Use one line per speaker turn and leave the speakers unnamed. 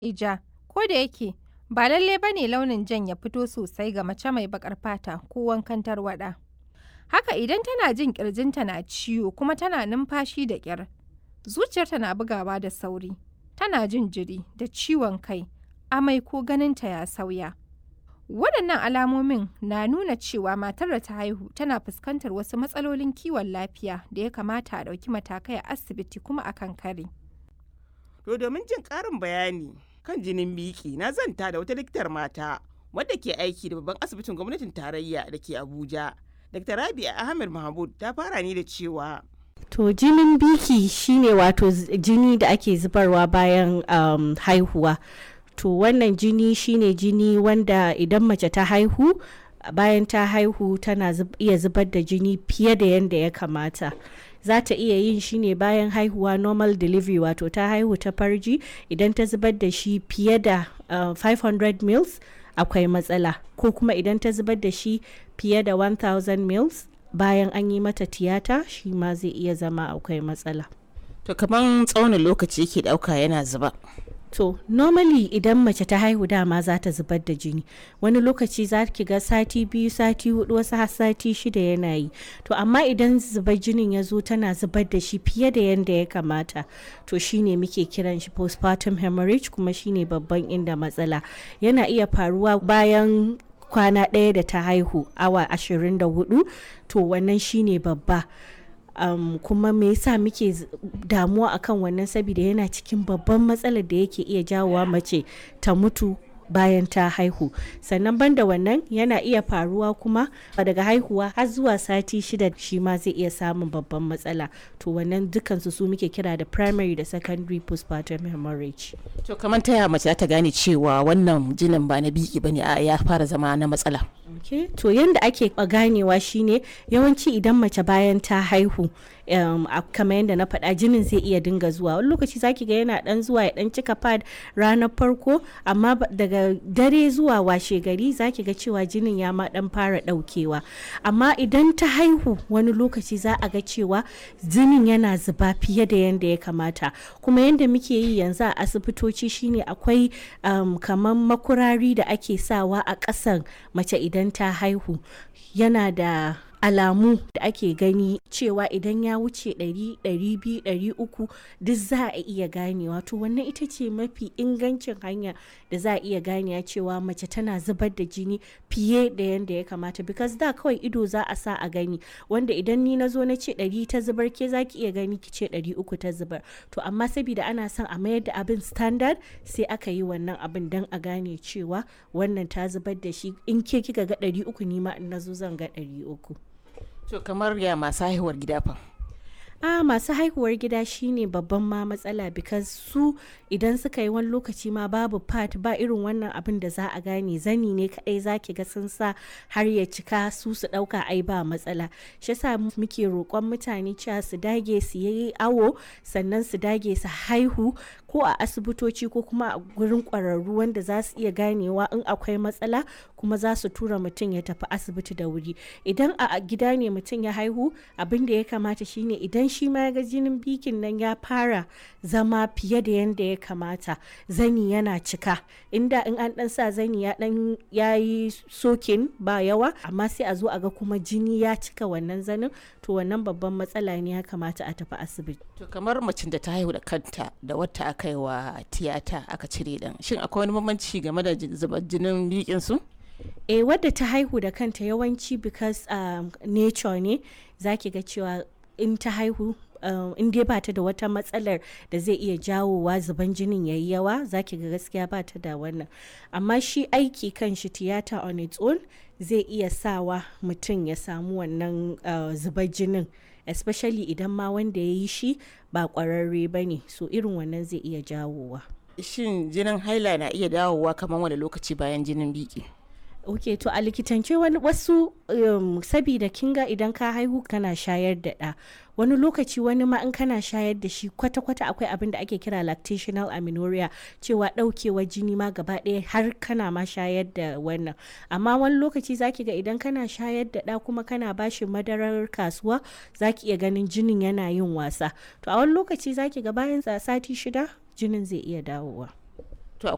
ija, ko da yake ba lalle ba ne launin jan ya fito sosai ga mace mai baƙar fata ko wankan tarwaɗa. Haka idan tana jin ƙirjinta na ciwo kuma tana numfashi da ƙyar, zuciyarta na bugawa da sauri, tana jin jiri da ciwon kai, amai ko ganinta ya sauya. Waɗannan alamomin na nuna cewa matar da ta haihu tana fuskantar wasu matsalolin kiwon lafiya da ya kamata a ɗauki matakai a asibiti kuma a kan kare.
To domin jin ƙarin bayani kan jinin biki na zanta da wata likitar mata wadda ke aiki da babban asibitin gwamnatin tarayya da ke Abuja. Dr. Rabia Ahmed Mahmud ta fara ne da cewa
To jinin biki shine wato jini da ake zubarwa bayan um, haihuwa. To wannan jini shine jini wanda idan mace ta haihu bayan ta haihu tana zub, iya zubar da jini fiye da yadda ya kamata. za ta iya yin shi ne bayan haihuwa normal delivery wato ta haihu ta farji idan ta zubar da shi fiye da uh, 500 mils akwai matsala ko kuma idan ta zubar da shi fiye da 1000 mils bayan an yi mata tiyata shi ma zai iya zama akwai matsala
to kaman tsaunin lokaci yake dauka yana zuba
to normally idan mace ta haihu dama za ta zubar da jini wani lokaci za ki ga sati biyu sati hudu wasu har sati shida yana yi to amma idan zubar jinin ya zo tana zubar da shi fiye da yadda ya kamata to shine muke kiran shi postpartum hemorrhage kuma shine babban inda matsala yana iya faruwa bayan kwana ɗaya da ta haihu awa 24 to wannan shine babba um, kuma me yasa muke damuwa akan wannan saboda yana cikin babban matsalar da yake iya jawowa mace ta mutu bayan ta haihu sannan banda wannan yana iya faruwa kuma daga haihuwa har zuwa sati shida shi ma zai iya samun babban matsala to wannan dukansu su muke kira da primary da secondary postpartum hemorrhage
to kamar ta mace ta gane cewa wannan jinin ba na biki bane a ya fara zama na matsala
okay. to yanda ake ganewa shine yawanci idan mace bayan ta haihu um, kamar yadda na faɗa jinin zai iya dinga zuwa wani lokaci zaki ga yana dan zuwa ya dan cika pad ranar farko amma daga dare zuwa washe gari zaki ga cewa jinin ya ma dan fara daukewa amma idan ta haihu wani lokaci za a ga cewa jinin yana zuba fiye da yadda ya kamata kuma yadda muke yi yanzu a asibitoci shine akwai um, kamar makurari da ake sawa a ƙasan mace idan ta haihu yana da alamu da ake gani cewa idan ya wuce 100 200 300 duk za a iya ganewa to wannan ita ce mafi ingancin hanya da za a iya ganewa cewa mace tana zubar da jini fiye da yadda ya kamata because da kawai ido za a sa a gani wanda idan ni na zo na ce 100 ta zubar ke za ki iya gani ki ce 300 ta zubar to amma saboda ana son a mayar da abin standard sai aka yi wannan abin don a gane cewa wannan ta zubar da shi in ke kika ga 300 ni ma in na zo zan ga 300
to kamar ya masu haihuwar gida fa
a masu haihuwar gida shine babban ma matsala because su idan suka yi wani lokaci ma babu part ba irin wannan abin da za a gane zani ne kadai zaki ga sun sa har ya cika su su dauka ai ba matsala shi yasa muke roƙon mutane cewa su dage su yi awo sannan su dage su haihu ko a asibitoci ko kuma a gurin ƙwararru wanda za su iya ganewa in akwai matsala kuma za su tura mutum ya tafi asibiti da wuri idan a gida ne mutum ya haihu abin da ya kamata shine idan shi ma ga jinin bikin nan ya fara zama fiye da yadda ya kamata zani yana cika inda in an dan sa zani ya dan yayi sokin ba yawa amma sai a zo a ga kuma jini ya cika wannan zanin to wannan babban matsala ne ya kamata a tafi asibiti
to kamar macin da ta haihu da kanta da wata aka yi wa tiyata aka cire dan shin akwai wani bambanci game da zubar jinin bikin su
eh wadda ta haihu da kanta yawanci because um, nature ne zaki ga cewa in ta haihu Uh, in dai ba ta da wata matsalar da zai iya jawowa zuban jinin yayi yawa zaki ga gaskiya ba ta da wannan amma shi aiki kan shi tiyata on its own zai iya sawa mutum ya samu wannan uh, zubar jinin especially idan ma wanda ya yi shi ba kwararre ba ne so irin wannan zai iya jawowa
shin jinin haila na iya dawowa kamar wani lokaci bayan jinin biki
ok to a likitance wani wasu um, sabida kinga idan ka haihu kana shayar da ɗa wani lokaci wani ma in kana shayar da shi kwata-kwata akwai abin da ake kira lactational amenorrhea cewa ɗaukewar jini ma gaba ɗaya har kana ma shayar da wannan amma wani lokaci zaki ga idan kana shayar da ɗa kuma kana bashi madarar kasuwa zaki iya ganin jinin yana yin wasa to a wani lokaci zaki ga bayan sati shida jinin zai iya dawowa